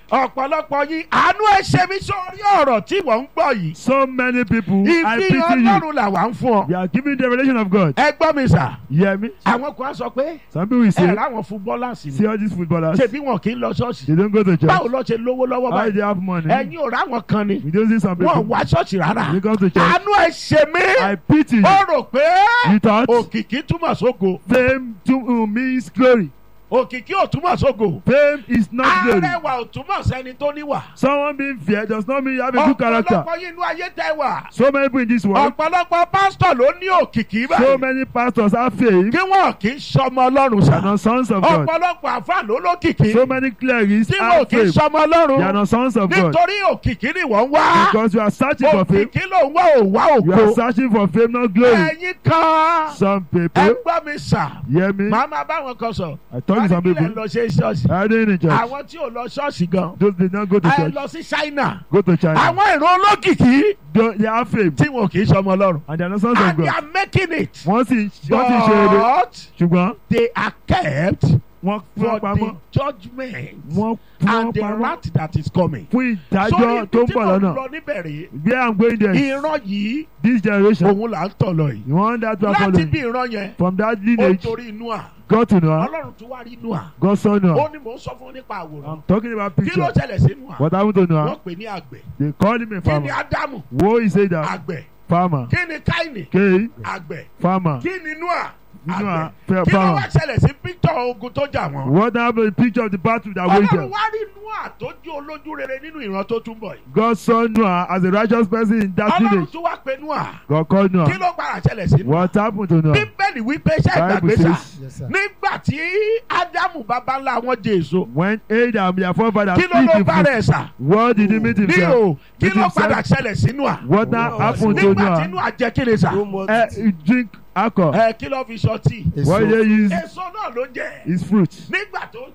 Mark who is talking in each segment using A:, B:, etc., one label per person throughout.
A: ọ̀pọ̀lọpọ̀ yín àánú ẹ̀ ṣe mí sórí ọ̀rọ̀ tí wọ́n ń gbọ́ yìí
B: So many people, I pity
A: ìfihàn
B: you.
A: ọlọ́run làwa ń fún ọ
B: We are giving the revelation of God.
A: ẹ gbọ́ mi sà
B: You hear me?
A: àwọn kan á sọ pé
B: Some people will
A: ẹ
B: say,
A: ráwọn fútbọ́láàsì
B: see
A: ni
B: all these footballers,
A: ṣebí wọn kì í lọ ṣọ́ọ̀ṣì
B: they don't go to church.
A: báwo lọ ṣe lówó lọ́wọ́
B: How do
A: báyìí
B: they have money?
A: ẹ̀yin ò ráwọn kan ni
B: We don't see some
A: wọn ò
B: people.
A: wá ṣọ́ọ̀ṣì rárá
B: They come to church.
A: àánú ẹ̀ ṣe mí
B: I pity you.
A: ó rò pé
B: You thought
A: òkìkí túmọ̀ sógo
B: fame to uh, means glory.
A: òkìkí ò túmọ̀ sógo
B: Fame is not glory.
A: arẹwà ò túmọ̀ sẹ́ni tó níwà
B: Someone being fair does not mean you have a good character.
A: ọ̀pọ̀lọpọ̀ yín inú ayé tẹ́ wà
B: So many people in this world,
A: ọ̀pọ̀lọpọ̀ pásítọ̀ ló ní òkìkí
B: so
A: báyìí
B: many pastors have fame.
A: kí wọn kì í sọmọ ọlọ́run
B: They are
A: sá
B: not sons of God.
A: ọ̀pọ̀lọpọ̀ àfáà ló lókìkí
B: So many clerics
A: tí wọn
B: have
A: kì í
B: fame.
A: sọmọ
B: They are
A: ọlọ́run
B: not sons of God.
A: nítorí òkìkí ni wọ́n ń wá
B: Because you are searching for fame.
A: òkìkí ló ń wá òwá
B: You are
A: ògo
B: searching for fame, not glory.
A: ẹ̀yin kan
B: Some
A: ẹ
B: people,
A: gbọ́ mi sà
B: hear me?
A: màá máa bá wọn kan sọ
B: I talk to some
A: kílẹ̀
B: people.
A: lọ ṣe ṣọ́ọ̀ṣì
B: I didn't in church.
A: àwọn tí ò lọ ṣọ́ọ̀ṣì gan
B: Those did not go to
A: ẹ
B: church.
A: lọ sí China
B: Go to China.
A: àwọn ìran olókìkí
B: They they have fame.
A: tí wọn kì í sọmọ ọlọ́run
B: And they are not sons of
A: and they
B: God.
A: are making it
B: Wọ́n sì wọ́n sì ṣe eré.
A: but
B: Ṣùgbọ́n
A: they are kept
B: wọ́n
A: for
B: fún pamọ́.
A: the judgment
B: Wọ́n fún
A: and the
B: pamọ́.
A: wrath that is coming.
B: Fún
A: sórí
B: ìdájọ́ tó ń
A: tí
B: bọ̀
A: mo
B: lọ́nà.
A: lọ níbẹ̀ rèé
B: Where I'm going there.
A: ìran yìí
B: This generation.
A: òun là ń tọ̀ lọ yìí
B: You want that to
A: láti
B: follow.
A: bí ìran yẹn
B: From that
A: ó
B: lineage,
A: torí inú à
B: God to Noah,
A: ọlọ́run tún wá rí inú à
B: God saw
A: ó
B: Noah.
A: ní mò ń sọ fún nípa àwòrán
B: I'm talking about
A: kí ló
B: picture.
A: ṣẹlẹ̀ sínú à
B: What happened to
A: wọ́n
B: Noah?
A: pè ní àgbẹ̀
B: They called him a
A: kí ni
B: farmer.
A: ádámù
B: Woe is it that
A: àgbẹ̀
B: farmer.
A: kí ni káìnì
B: K
A: àgbẹ̀
B: farmer.
A: kí ni inú à
B: Noah
A: àgbẹ̀ kí ló wá
B: farmer.
A: ṣẹlẹ̀ sí píktọ̀ ogun tó jà wọ́n
B: What happened? Picture of the battle that waged
A: ọlọ́run
B: them.
A: wá rí inú à tó jú olójú rere nínú ìran tó tún bọ̀ yìí
B: God saw Noah as a righteous person in that
A: ọlọ́run
B: village.
A: tún wá pe inú à
B: God called
A: kí
B: Noah.
A: ló padà ṣẹlẹ̀ sí inú à
B: What happened to Noah?
A: bíbélì wípé ṣe
B: Bible
A: ìgbàgbé sà
B: says
C: Yes, sir.
A: nígbà tí ádámù bàbá ńlá wọn jẹ èso
B: when Adam, their forefather,
A: kí ló
B: eat
A: ló
B: the
A: bá
B: fruit,
A: rẹ̀ sà
B: what did he meet
A: ní
B: himself?
A: o kí
B: Meet
A: ló
B: himself.
A: padà ṣẹlẹ̀ sínú à
B: What now
C: Oh,
B: happened to
A: nígbà tí inú
B: Noah?
A: à jẹ́ kí ni sà
B: Eh, he drink alcohol.
A: ẹ kí ló fi ṣọtí
B: What
C: Èso.
B: they use
A: èso náà ló jẹ
B: is fruit.
A: nígbà tó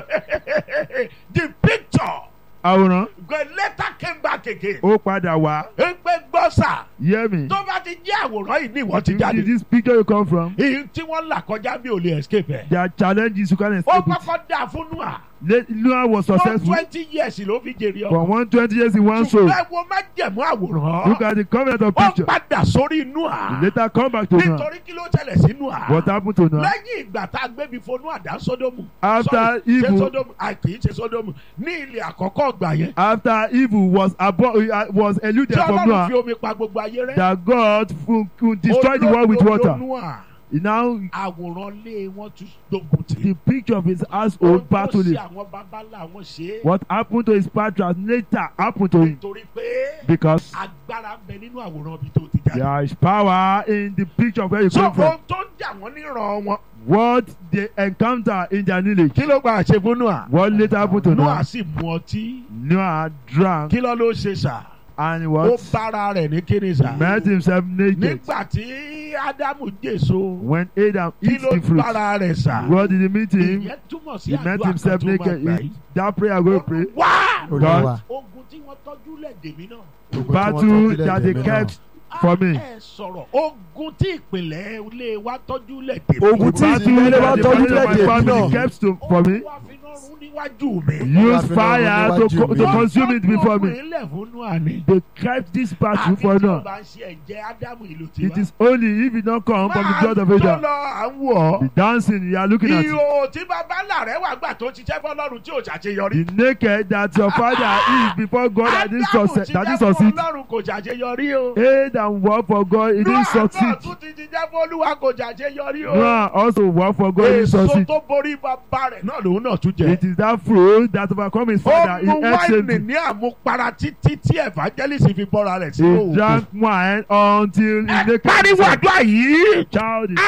A: tẹ the picture
B: Àwòrán
A: the letter came back again
B: ó padà wá.
A: ń pẹ́ gbọ́ sà
B: Hear me.
A: tó bá ti jẹ́ àwòrán yìí ní ìwọ ti
B: If
A: jáde
B: this picture you come from,
A: èyí tí wọ́n là kọjá bí ò lè escape ẹ̀
B: there are challenges you can't
A: ó
B: escape it.
A: kọ́kọ́ dà fún nua
B: Le- Noah was
A: for
B: successful
A: twenty years ló fi jèrè
B: for
A: ọmọ
B: one twenty years in one soul.
A: ṣùgbọ́n ẹ wo má jẹ̀mú àwòrán
B: Look at the covenant of
A: ó
B: picture.
A: padà sórí nua
B: He later come back to Noah.
A: nítorí kí ló ṣẹlẹ̀ sí nua
B: What happened to Noah?
A: lẹ́yìn ìgbà tá a gbé mi fonu àdá sódómù
B: After
A: Sorry, ṣé
B: evil-
A: sódómù a kì í ṣe sódómù ní ilẹ̀ àkọ́kọ́ ọgbà yẹn
B: After evil was abo- uh, was eluded
A: tí
B: from
A: ọlọ́run fi
B: Noah,
A: omi pa gbogbo ayé rẹ́
B: that God fu- fu- destroyed the world with
A: Olódodo
B: water.
A: Nóà,
B: He now
A: àwòrán lé wọn tún gbógun tì
B: the picture of his
A: Ohun
B: household
A: tó
B: battling.
A: ṣe àwọn babalá wọn ṣe é
B: What happened to his patriarchs later happened to him
A: nítorí pé
B: because
A: agbára ń bẹ nínú àwòrán ibi tó ti jáde.
B: there is power in the picture of where you
A: so
B: come from.
A: ohun tó ń jà wọ́n níran wọn
B: What they encounter in their lineage.
A: kí ló gba àṣẹ fún Nóà
B: What later happened to
A: Nóà
B: Noah?
A: sì mu ọtí
B: Noah drank
A: kí ló ló ṣe sà
B: and
A: ó
B: what?
A: bára rẹ̀ ní kíni sà
B: Met himself naked.
A: nígbà tí ádámù jèso
B: When Adam
A: kí
B: eats
A: ló
B: the fruit,
A: bára rẹ̀ sà
B: what did he meet him?
A: ìyẹn túmọ̀ sí
B: He met
A: àdúrà kan
B: himself
A: tó máa
B: naked.
A: gbà
B: He-
A: yìí.
B: That prayer I'm going to pray.
A: wá
C: Olúwa.
A: ogun tí wọ́n tọ́jú lẹ̀ dèmí náà.
C: Ogun tí wọ́n
B: Battle
C: tọ́jú
B: that they
C: lẹ́dẹ̀ẹ́ mi
B: kept for me.
A: ẹ sọ̀rọ̀ ogun tí ìpìlẹ̀ ilé wa tọ́jú lẹ̀ dèmí.
C: Ogun tí
B: Battle
C: ìdílé wa
B: that the
C: tọ́jú
B: family of my
C: lẹ́dẹ̀ẹ́ mi
B: family
C: náà.
B: kept to, for me.
A: Olúwa fi iná run níwájú mi.
B: Use fire to, co- to consume it before me.
A: ilẹ̀ fún Nóà ni.
B: They kept this battle
A: àfi
B: for
A: tí o
B: Noah.
A: bá ń ṣe ẹ̀jẹ̀ ádámù ìlú tiwa.
B: It is only if it don't come from the blood of
A: máa
B: Adam.
A: tó lọ à ń wọ̀
B: The dancing you are looking at. it.
A: ìhò tí bàbá ńlá rẹ̀ wà gbà tó ṣiṣẹ́ fọlọ́run tí ò ṣàṣeyọrí.
B: The naked that your father is before God that didn't
A: ádámù
B: succeed. That
A: ṣiṣẹ́
B: didn't succeed.
A: fọlọ́run kò ṣàṣeyọrí o.
B: Aid and work for God, it didn't
A: Nóà náà
B: succeed.
A: tún ti ṣiṣẹ́ fọlúwa kò ṣàṣeyọrí o.
B: Noah also work for God, it didn't
A: èso
B: succeed.
A: tó borí bàbá rẹ̀ náà lòun náà tún jẹ.
B: It is that fruit that overcome his father. He
A: ó mu
B: ate
A: wáìnì
B: same
A: ní àmupara títí tí evangelist fi bọ́ra rẹ̀ sí
B: He
A: òògùn.
B: drank wine until he
A: ẹ
B: naked.
A: pariwo
B: himself.
A: àdúrà yìí.
B: Child is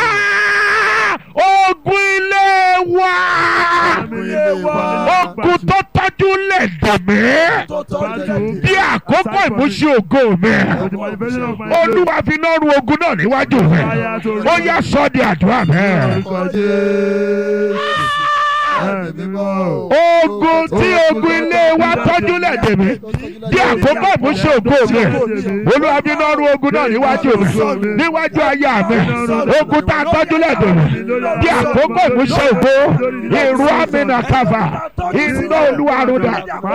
A: Ah! ogun ilé wa.
C: Ilé wa.
A: ogun tó tọ́jú lè dè mí.
C: Tó tọ́jú
B: Battle.
C: lẹ́dẹ̀ẹ́.
A: bí àkókò ìmúṣẹ ògo mi.
B: For the manifestation of my glory.
A: olúwa fi náà ru ogun náà níwájú mi.
B: Fire to
A: ó yá sọ di àdúrà mi.
B: Orúkọ Jésù.
C: Ẹ̀mí mímọ́.
A: ogun tí ogun ilé wa tọ́jú lè dè mí. bí àkókò ìmúṣẹ ògo mi. olúwa fi náà ru ogun náà níwájú mi. níwájú aya mi. ogun tá a tọ́jú lè dè mí. bí àkókò ìmúṣẹ ògo. ìrú àmì nà káfà. iná olúwa rúdà.